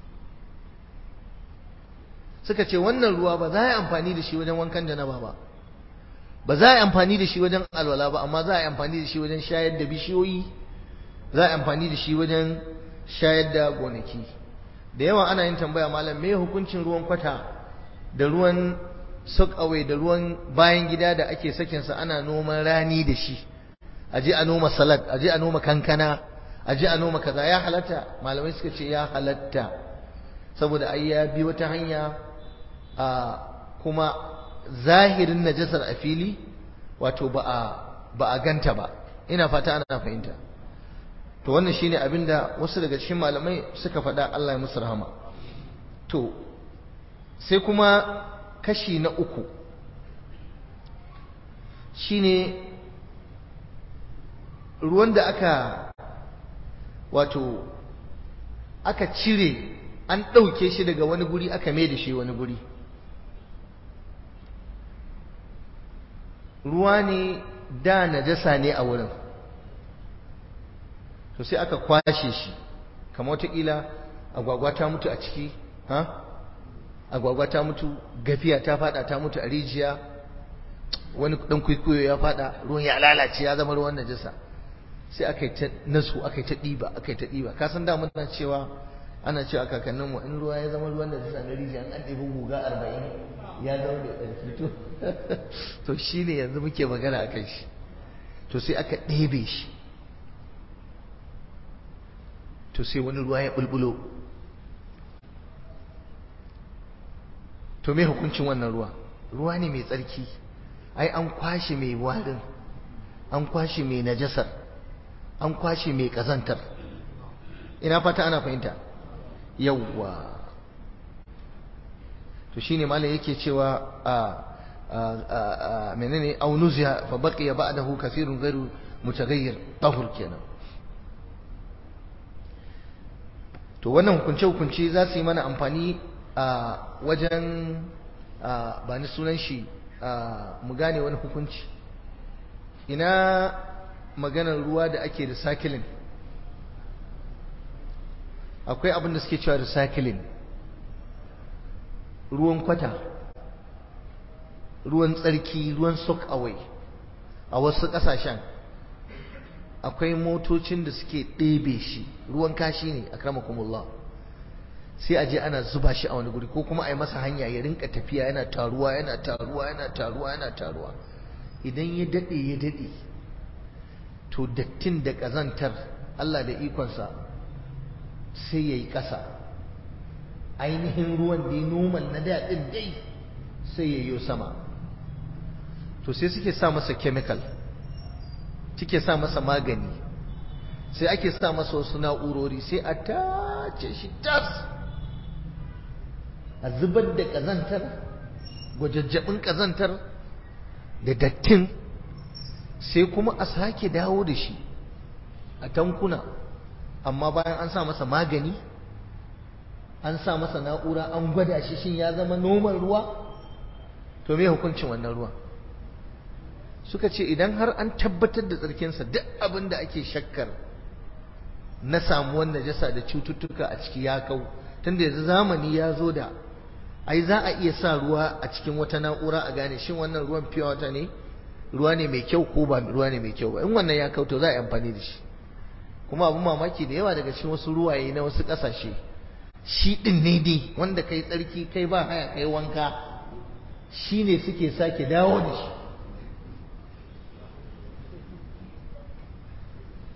A: suka ce wannan ruwa ba za a yi amfani da shi wajen wankan janaba ba ba za a yi amfani da shi wajen alwala ba amma za a yi amfani da shi wajen shayar da bishiyoyi za a yi amfani da shi wajen shayar da gonaki da yawa ana yin tambaya malam me hukuncin ruwan kwata da ruwan away da ruwan bayan gida da ake sakinsa ana noman rani da shi aje a noma salad aje a noma kankana aje a noma kaza ya halatta malamai suka ce ya halatta saboda ai ya bi wata hanya a kuma zahirin najasar a fili wato ba a ba a ganta ba ina fata ana fahimta to wannan shine abinda wasu daga cikin malamai suka faɗa Allah ya musu rahama to sai kuma kashi na uku shine ruwan da aka wato aka cire an ɗauke shi daga wani guri aka mai da shi wani guri ruwa ne da najasa ne a wurin to sai aka kwashe shi kamar wataƙila agwagwa ta mutu a ciki ha agwagwa ta mutu gafiya ta fada ta mutu a rijiya wani dan kwikwiyo ya fada ruwan ya lalace ya zama ruwan najasa sai aka yi ta nasu aka yi ta ɗiba aka yi ta ɗiba ka san da muna cewa ana cewa kakannin mu in ruwa ya zama ruwan najasa na rijiya an ɗebi guga arba'in ya zama da ɗarki to to shine yanzu muke magana a kai shi to sai aka ɗebe shi to sai wani ruwa ya bulbulo to me hukuncin wannan ruwa ruwa ne mai tsarki ai an kwashe mai warin an kwashe mai najasar an kwashe mai kazantar ina fata ana fahimta yawwa to shine malam yake cewa a menene aunuziya fa baqiya ba'dahu kathirun ghairu mutaghayyir tahur kenan to wannan hukunce hukunce za su yi mana amfani a wajen ba ni sunan shi mu gane wani hukunci ina maganar ruwa da ake recycling akwai abin da suke cewa recycling ruwan kwata ruwan tsarki ruwan soak away a wasu ƙasashen akwai motocin da suke ɗebe shi ruwan kashi ne a kramakumullah sai a je ana zuba shi a wani guri ko kuma a yi masa hanya ya rinka tafiya yana taruwa yana taruwa yana taruwa yana taruwa idan ya daɗe ya daɗe to dattin da ƙazantar Allah da ikonsa sai ya yi ƙasa ainihin ruwan da ya noman na daɗin dai sai ya yi sama to sai suke sa masa chemical suke sa masa magani sai ake sa masa wasu na'urori sai a tace shi tas a zubar da ƙazantar gwajajjabin ƙazantar da dattin sai kuma a sake dawo da shi a tankuna amma bayan an sa masa magani an sa masa na'ura an gwada shi shin ya zama noman ruwa to me hukuncin wannan ruwa suka ce idan har an tabbatar da tsarkinsa duk abin da ake shakkar na samuwar najasa da cututtuka a ciki ya kau tunda yanzu zamani ya zo da ai za a iya sa ruwa a cikin wata na'ura a gane shin wannan ruwan fiye wata ne ruwa ne mai kyau ko ba ruwa ne mai kyau ba in wannan ya kau to za a yi amfani da shi kuma abin mamaki da yawa daga cikin wasu ruwaye na wasu ƙasashe shi ɗin ne dai wanda kai tsarki kai ba haya kai wanka shi ne suke sake dawo da shi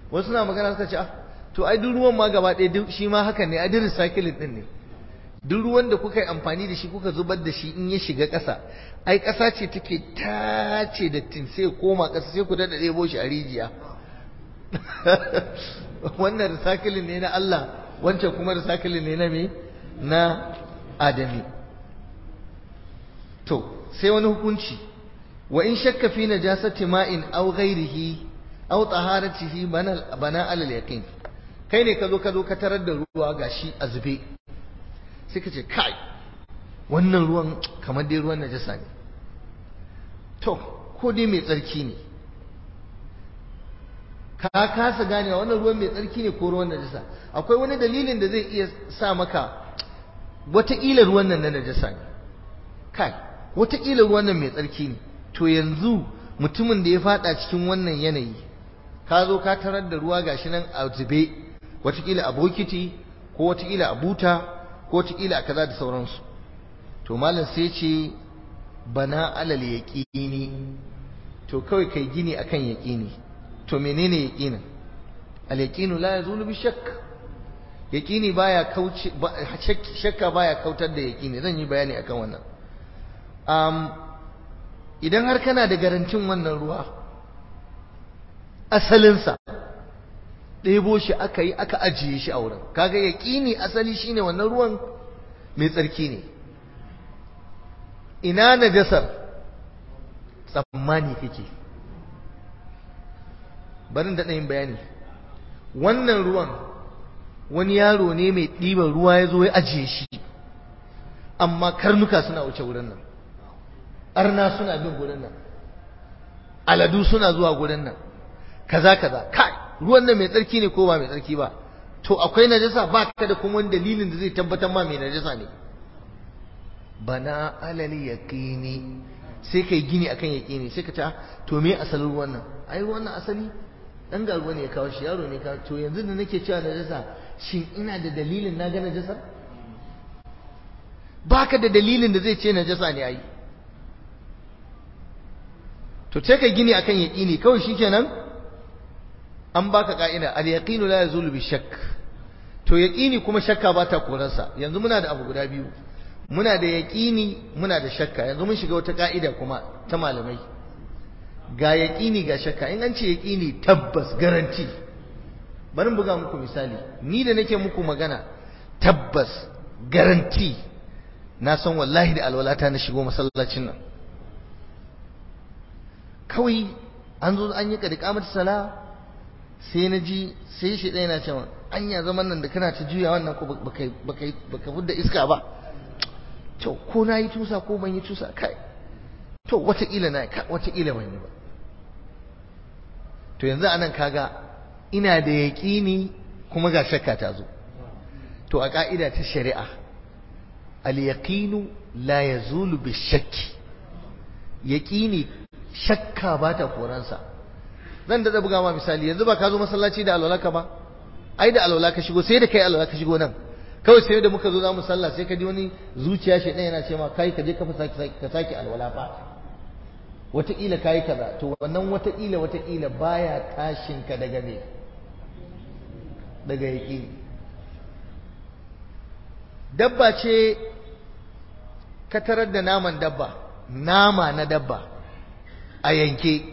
A: wasu na magana suka ce ah to ai duk ruwan ma gaba ɗaya duk shi ma hakan ne ai duk recycling din ne duk ruwan da kuka yi amfani da shi kuka zubar da shi in ya shiga ƙasa ai ƙasa ce take tace da tin sai koma ƙasa sai ku da ɗebo shi a rijiya wannan recycling ne na Allah wancan kuma recycling ne na me na adami to sai wani hukunci wa in shakka fi najasati ma'in aw ghairihi aw taharatihi bana bana alal yaqin kai ne ka zo ka zo ka tarar da ruwa gashi a zube sai ka ce kai wannan ruwan kamar dai ruwan najasa ne to ko dai mai tsarki ne ka kasa ganewa wannan ruwan mai tsarki ne ko ruwan najasa akwai wani dalilin da zai iya sa maka wataƙila ruwan nan na najasa ne kai wataƙila ruwan nan mai tsarki ne to yanzu mutumin da ya fada cikin wannan yanayi ka zo ka tarar da ruwa gashi nan a zube wataƙila a bokiti ko wataƙila a buta ko wataƙila a kaza da sauransu to malam sai ce bana alal yaqini to kawai kai gini akan yaqini to menene yaqinin al yaqinu la yazulu bi shakk yaqini baya kauce shakka baya kautar da yaqini zan yi bayani akan wannan um, idan har kana da garantin wannan ruwa asalinsa ɗebo shi aka yi aka ajiye shi a wurin kaga yaƙini asali shine wannan ruwan mai tsarki ne ina najasar tsammani kake barin da yin bayani wannan ruwan wani yaro ne mai ɗiban ruwa ya zo ya ajiye shi amma karnuka suna wuce wurin nan arna suna bin gurin nan aladu suna zuwa gurin nan kaza kaza kai ruwan nan mai tsarki ne ko ba mai tsarki ba to akwai najasa ba ka da kuma wani dalilin da zai tabbatar ma mai najasa ne bana alal yaqini sai kai gini akan yaqini sai ka ta to me asalin ruwan nan ai ruwan nan asali dan garuwa ne ya kawo shi yaro ne ka to yanzu da nake cewa najasa shin ina da dalilin na ga najasa baka da dalilin da zai ce najasa ne ai to sai kai gini akan yaqini kawai shikenan an baka ka'ida al-yaqinu la yazulu bi shakk to yaqini kuma shakka ba ta korarsa yanzu muna da abu guda biyu muna da yaqini muna da shakka yanzu mun shiga wata ka'ida kuma ta malamai ga yaqini ga shakka in an ce yaqini tabbas garanti bari buga muku misali ni da nake muku magana tabbas garanti na san wallahi da alwalata na shigo masallacin nan kawai an zo an yi kadikamar sala sai na ji sai shi ɗaya na cewa anya zaman nan da kana ta juya wannan ko baka fudda iska ba to ko na yi tusa ko ban yi tusa kai to wataƙila na ka wataƙila ban yi ba to yanzu anan kaga ina da yaƙini kuma ga shakka ta zo to a ƙa'ida ta shari'a al-yaqinu la yazulu bi shakki yaqini shakka ba ta koransa zan da buga ma misali yanzu ba ka zo masallaci da alwalaka ba ai da alwala ka shigo sai da kai alwala ka shigo nan kawai sai da muka zo za mu sallah sai ka ji wani zuciya shi ɗaya yana ce ma kai ka je ka ka sake alwala fa wataƙila ka yi kaza to wannan wataƙila wataƙila baya tashin ka daga me daga yaƙi dabba ce ka tarar da naman dabba nama na dabba a yanke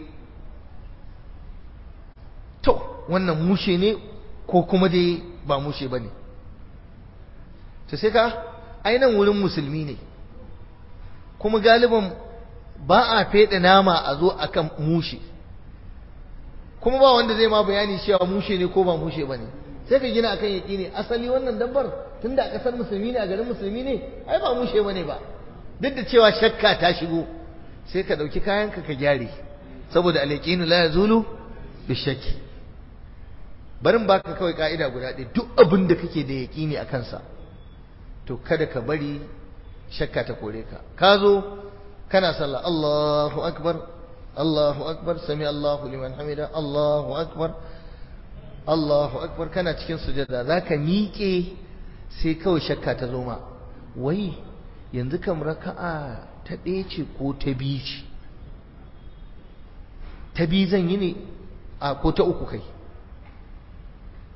A: to wannan mushe ne ko kuma dai ba mushe ba ne to sai ka ainihin wurin musulmi ne kuma galiban ba a feɗe nama a zo akan mushe kuma ba wanda zai ma bayani cewa mushe ne ko ba mushe ba ne sai ka gina akan yaƙi ne asali wannan dabbar tunda a ƙasar musulmi ne a garin musulmi ne ai ba mushe ba ne ba duk da cewa shakka ta shigo sai ka ɗauki kayanka ka gyare saboda alaƙinu la yazulu bishaki barin baka kawai ka'ida guda ɗaya duk abin da kake da yaƙini a kansa to kada ka bari shakka ta kore ka ka zo kana sallah Allahu akbar Allahu akbar sami Allahu liman hamida Allahu akbar Allahu akbar kana cikin sujada zaka miƙe sai kawai shakka ta zo ma wai yanzu kam raka'a ta ɗaya ce ko ta biyu ce ta biyu zan yi ne a ko ta uku kai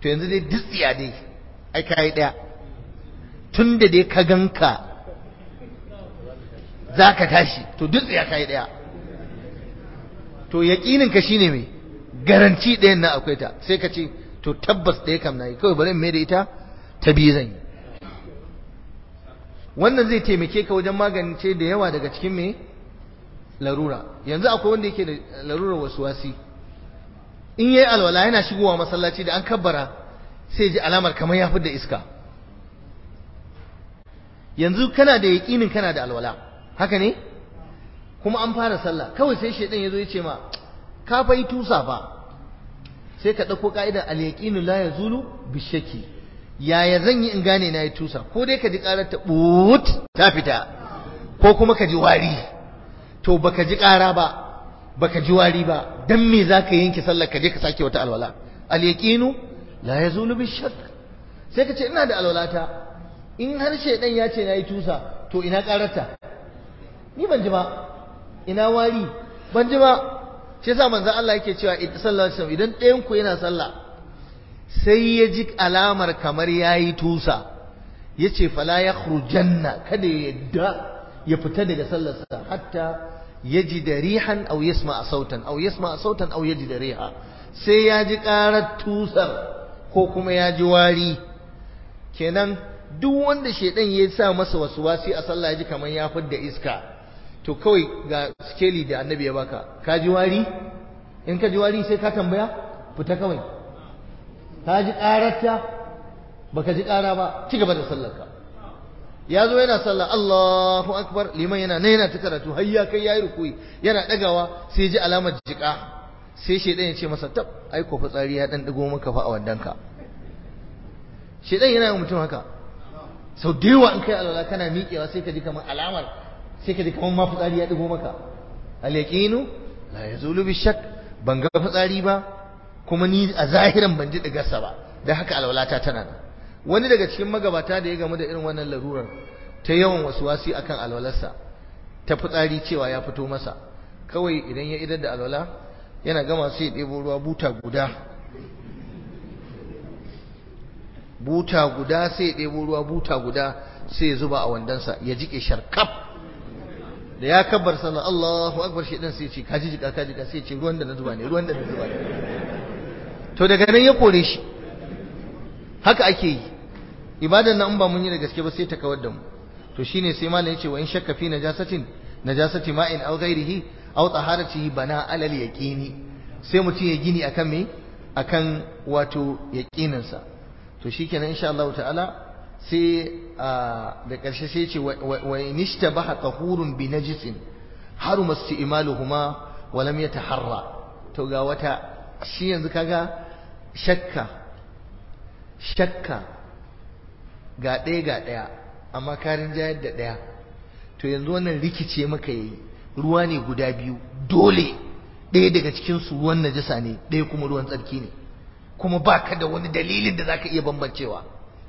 A: to yanzu dai dutsiya dai ai kai daya tun da dai ka ganka za ka tashi to dutsiya kai daya to yaƙinin ka shine mai garanti ɗayan na akwai ta sai ka ce to tabbas ɗaya kam na yi kawai bari mai da ita ta biyu zan yi wannan zai taimake ka wajen magance da yawa daga cikin mai larura yanzu akwai wanda yake da larurar wasuwasi in yayi alwala yana shigowa masallaci da an kabbara sai ji alamar kamar ya da iska yanzu kana da yaƙinin kana da alwala haka ne kuma an fara sallah kawai sai shedan yazo ya ce ma ka fa yi tusa fa sai ka dauko ka'idar al-yaqinu la yazulu bishaki yaya zan yi in gane na yi tusa ko dai ka ji karar ta but ta fita ko kuma ka ji wari to baka ji kara ba baka ji wari ba dan me zaka yanke sallar ka je ka sake wata alwala al-yaqinu la yazulu bishak sai ka ce ina da alwalata in har shedan ya ce na yi tusa to ina kararta ni ban ji ba ina wari ban ji ba shi yasa manzon Allah yake cewa sallallahu alaihi wasallam idan ɗayan ku yana sallah sai ya ji alamar kamar yayi tusa yace fala yakhrujanna kada ya yadda ya fita daga sallarsa hatta yaji da rihan aw yasma sautan aw yasma sautan aw yaji da riha sai ya ji karar tusar ko kuma ya ji wari kenan duk wanda shedan ya sa masa wasuwasi a sallah ya ji kamar ya fidda iska to kawai ga skeli da annabi ya baka ka ji wari in ka ji wari sai ka tambaya fita kawai ka ji ƙararta baka ji ƙara ba ci gaba da sallarka ya zo yana sallah Allahu akbar liman yana nan yana ta karatu har ya kai yayi rukuyi yana dagawa sai ji alamar jika sai shedan ya ce masa tab ai ko fitsari ya dan digo maka fa a wandanka shedan yana yin mutum haka sau da yawa in kai alwala kana miƙewa sai ka ji kamar alamar sai ka ji kamar ma fitsari ya digo maka al yaqinu la yazulu bi shakk ban ga fitsari ba kuma ni a zahiran ban ji digarsa ba da haka alwalata tana nan wani daga cikin magabata da ya gamu da irin wannan larurar ta yawan wasuwasi akan alwalarsa ta fitsari cewa ya fito masa kawai idan ya idar da alwala yana gama sai ya ɗebo ruwa buta guda buta guda sai ya ɗebo ruwa buta guda sai ya zuba a wandansa ya jike sharkaf da ya kabbar sallah Allahu akbar shi dan sai ce kaji jika kaji jika sai ce ruwan da na zuba ne ruwan da na zuba ne to daga nan ya kore shi haka ake yi ibadan nan ba mun yi da gaske ba sai ta kawar da mu to shine sai malam yace wa in shakka fi najasatin najasati ma'in aw ghairihi aw taharatihi bana alal yaqini sai mutum ya gini akan me akan wato yaqinin sa to shikenan insha Allah ta'ala sai da ƙarshe sai ce wa in ishtabaha tahurun bi najisin haruma isti'maluhuma wa lam yataharra to ga wata shi yanzu kaga shakka shakka ga ɗaya ga ɗaya amma karin jayar da ɗaya to yanzu wannan rikice maka yayi ruwa ne guda biyu dole ɗaya daga cikin su ruwan najasa ne ɗaya kuma ruwan tsarki ne kuma baka da wani dalilin da zaka iya bambancewa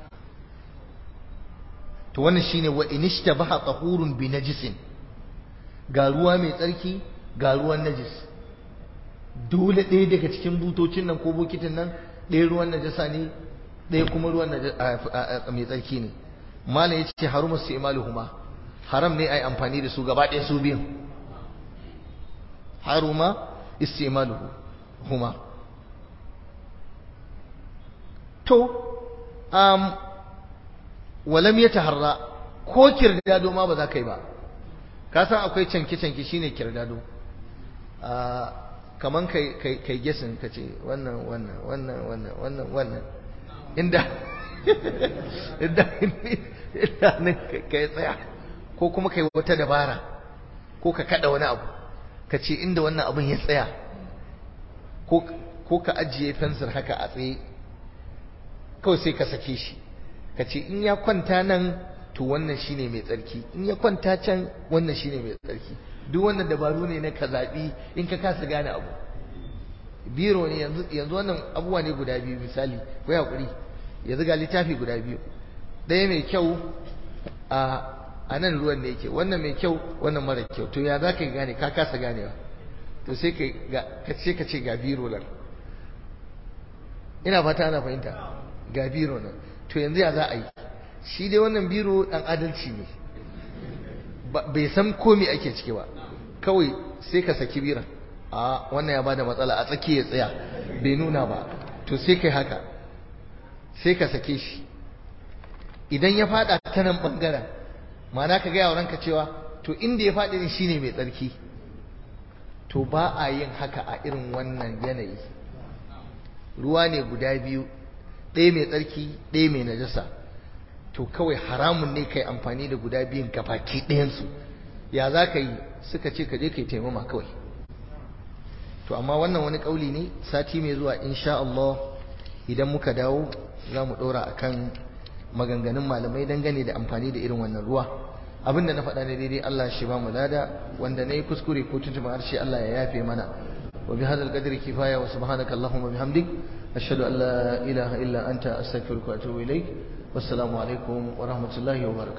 A: to wannan shine wa inishtabaha tahurun bi najisin ga ruwa mai tsarki ga ruwan najis dole ɗaya daga cikin butocin nan ko bokitin nan ɗaya ruwan najasa ne ɗaya kuma ruwan mai tsarki ne malam ya ce haruma su imaluhuma haram ne a yi amfani da su gaba ɗaya su biyun haruma istimaluhu huma to um, walam ya taharra ko kirdado ma ba za ka yi ba ka san akwai canke-canke shine kirdado kaman kai kai kai gesin ka ce wannan wannan wannan wannan wannan wannan inda inda inda ne kai tsaya ko kuma kai wata dabara ko ka kada wani abu ka ce inda wannan abun ya tsaya ko ko ka ajiye fensir haka a tsaye kawai sai ka sake shi ka ce in ya kwanta nan to wannan shine mai tsarki in ya kwanta can wannan shine mai tsarki duk wannan dabaru ne na ka zaɓi in ka kasa gane abu biro ne yanzu yanzu wannan abubuwa ne guda biyu misali ko hakuri yanzu ga littafi guda biyu ɗaya mai kyau a a nan ruwan ne yake wannan mai kyau wannan mara kyau to ya za ka gane ka kasa ganewa to sai ka ce ka ce ga biro nan ina fata ana fahimta ga biro nan to yanzu ya za a yi shi dai wannan biro dan adalci ne bai san komi ake ciki ba kawai sai ka saki biran a wannan ya bada matsala a tsaki ya tsaya bai nuna ba to sai kai haka sai ka sake shi idan ya fada ta nan bangaren ma'ana ka gaya wa ranka cewa to inda ya faɗi shine mai tsarki to ba a yin haka a irin wannan yanayi ruwa ne guda biyu ɗaya mai tsarki ɗaya mai najasa to kawai haramun ne kai amfani da guda biyun gabaki ɗayansu ya za ka yi suka ce ka je ka yi taimama kawai to amma wannan wani ƙauli ne sati mai zuwa insha Allah idan muka dawo za mu ɗora a kan maganganun malamai dangane da amfani da irin wannan ruwa abin da na faɗa ne daidai Allah shi ba mu lada wanda na yi kuskure ko tuntuma harshe Allah ya yafe mana wa bi hadal qadri kifaya wa subhanaka allahumma bihamdik ashhadu an la ilaha illa anta astaghfiruka wa atubu ilaik wassalamu alaikum wa rahmatullahi wa barakatuh